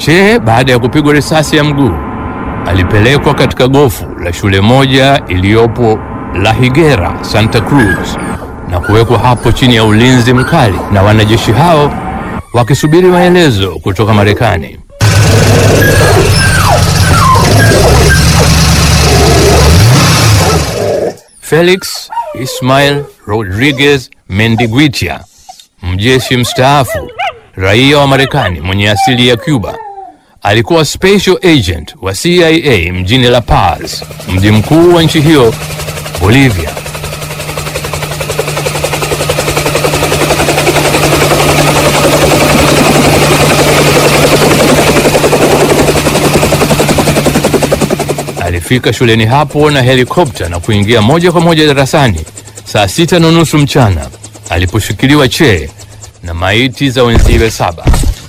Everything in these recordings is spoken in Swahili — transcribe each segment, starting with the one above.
Che baada ya kupigwa risasi ya mguu alipelekwa katika gofu la shule moja iliyopo La Higuera, Santa Cruz na kuwekwa hapo chini ya ulinzi mkali na wanajeshi hao wakisubiri maelezo kutoka Marekani. Felix Ismail Rodriguez Mendiguitia, mjeshi mstaafu, raia wa Marekani mwenye asili ya Cuba, alikuwa special agent wa CIA mjini La Paz, mji mkuu wa nchi hiyo Bolivia. Alifika shuleni hapo na helikopta na kuingia moja kwa moja darasani saa sita na nusu mchana aliposhikiliwa Che na maiti za wenziwe saba.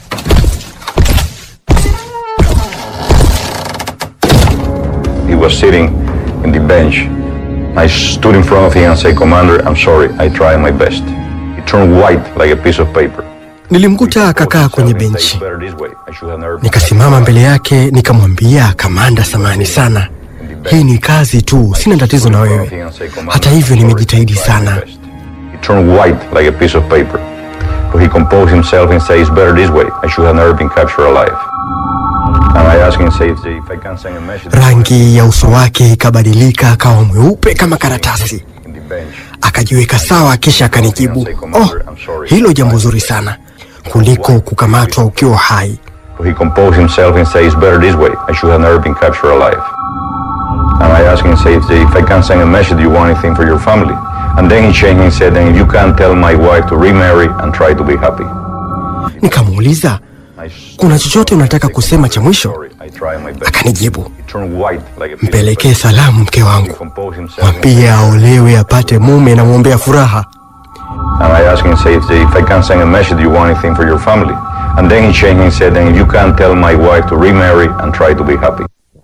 He was sitting in the bench. I stood in front of him and said, Commander, I'm sorry, I tried my best. He turned white like a piece of paper. Nilimkuta akakaa kwenye benchi, nikasimama mbele yake nikamwambia, kamanda, samani sana, hii ni kazi tu, sina tatizo na wewe. Hata hivyo nimejitahidi sana. He turned white like a piece of paper. But he composed himself and said, it's better this way. I should have never been captured alive. And I asked him, say, if if I can send a message. Rangi ya uso wake ikabadilika, akawa mweupe kama karatasi. In the bench. Akajiweka sawa, kisha akanijibu, oh, hilo jambo zuri sana kuliko kukamatwa ukiwa hai. But he composed himself and said, it's better this way. I should have never been captured alive. And I asked him, say, if, if I can send a message, do you want anything for your family? And then he changed and said, then if you can tell my wife to remarry and try to be happy. Nikamuuliza, I kuna chochote unataka kusema cha mwisho? Sorry, I tried my best. Akanijibu, He turned white like a piece of mpelekee paper. salamu mke He wangu, composed himself and mwambie aolewe apate mume, namwombea furaha. And I asked him, say, if, if I can send a message, do you want anything for your family? And then he changed and said, then if you can tell my wife to remarry and try to be happy.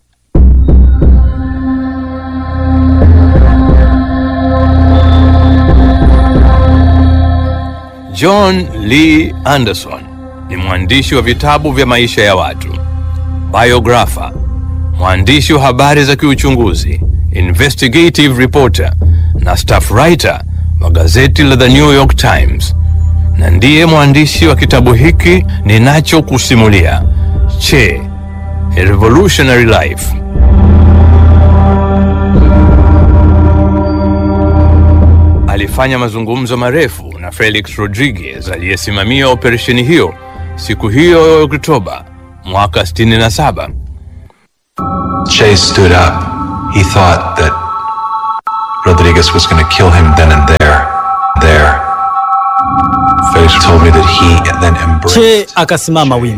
John Lee Anderson ni mwandishi wa vitabu vya maisha ya watu, biographer, mwandishi wa habari za kiuchunguzi, investigative reporter na staff writer wa gazeti la The New York Times, na ndiye mwandishi wa kitabu hiki ninachokusimulia, Che, A Revolutionary Life. alifanya mazungumzo marefu na Felix Rodriguez aliyesimamia operesheni hiyo siku hiyo ya Oktoba mwaka 67. Che stood up. He thought that Rodriguez was going to kill him then and there. There. Felix told me that he then embraced. Che akasimama wima.